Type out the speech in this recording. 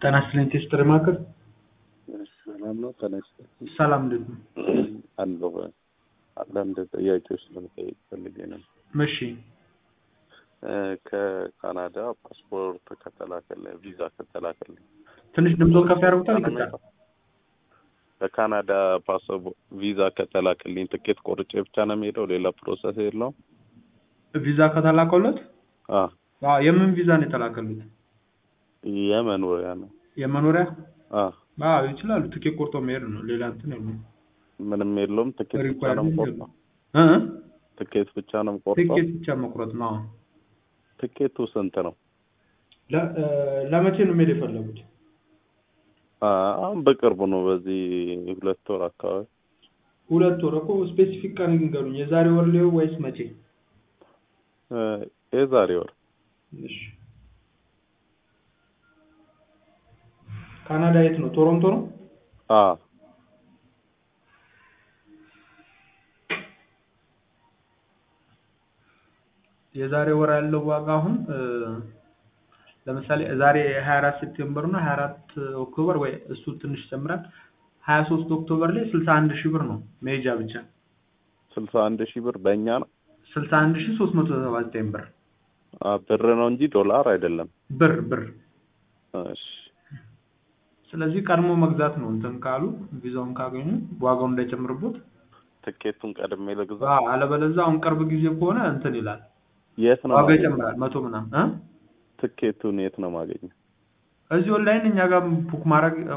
ጤና ይስጥልኝ ቴስትር ማዕከል ሰላም ነው። ተነስ ሰላም እንዴት ነው? አለሁ። አንዳንድ ጥያቄዎች ለመጠየቅ ፈልጌ ነው። እሺ ከካናዳ ፓስፖርት ከተላከልኝ ቪዛ ከተላከልኝ ትንሽ ድምፆን ከፍ ያደርጉታል? ይቅርታ። ከካናዳ ፓስፖርት ቪዛ ከተላከልኝ ትኬት ቆርጬ ብቻ ነው የሚሄደው? ሌላ ፕሮሰስ የለውም? ቪዛ ከተላከለት አዎ፣ አዎ፣ የምን ቪዛ ነው የተላከሉት? የመኖሪያ ነው። የመኖሪያ አዎ፣ አዎ፣ ይችላሉ። ትኬት ቆርጦ መሄድ ነው። ሌላ እንትን የለውም። ምንም የለውም። ትኬት ብቻ ነው የምቆርጠው? እ ትኬት ብቻ ነው የምቆርጠው? ትኬት ብቻ መቁረጥ ነው። አዎ። ትኬቱ ስንት ነው? ለ- እ፣ ለመቼ ነው መሄድ የፈለጉት? አሁን በቅርቡ ነው። በዚህ ሁለት ወር አካባቢ ሁለት ወር እኮ ስፔሲፊክ ቀን ይንገሩኝ። የዛሬ ወር ሊሆን ወይስ መቼ? እ፣ የዛሬ ወር እሺ። ካናዳ የት ነው? ቶሮንቶ ነው? አዎ የዛሬ ወር ያለው ዋጋ አሁን እ፣ ለምሳሌ ዛሬ 24 ሴፕቴምበር ነው 24 ኦክቶበር ወይ እሱ ትንሽ ይጨምራል 23 ኦክቶበር ላይ 61 ሺህ ብር ነው መሄጃ ብቻ ስልሳ አንድ ሺህ ብር በእኛ ነው። 61 ሺህ 379 ብር አ፣ ብር ነው እንጂ ዶላር አይደለም። ብር ብር እሺ ስለዚህ ቀድሞ መግዛት ነው እንትን ካሉ ቪዛውን ካገኙ ዋጋው እንዳይጨምርቦት ትኬቱን ቀድሜ ልግዛ። አዎ አለበለዚያ አሁን ቅርብ ጊዜ ከሆነ እንትን ይላል የት ነው ዋጋ ማገኘው? ይጨምራል መቶ ምናምን እ ትኬቱን የት ነው ማገኘው? እዚህ ኦንላይን እኛ ጋር ቡክ ማድረግ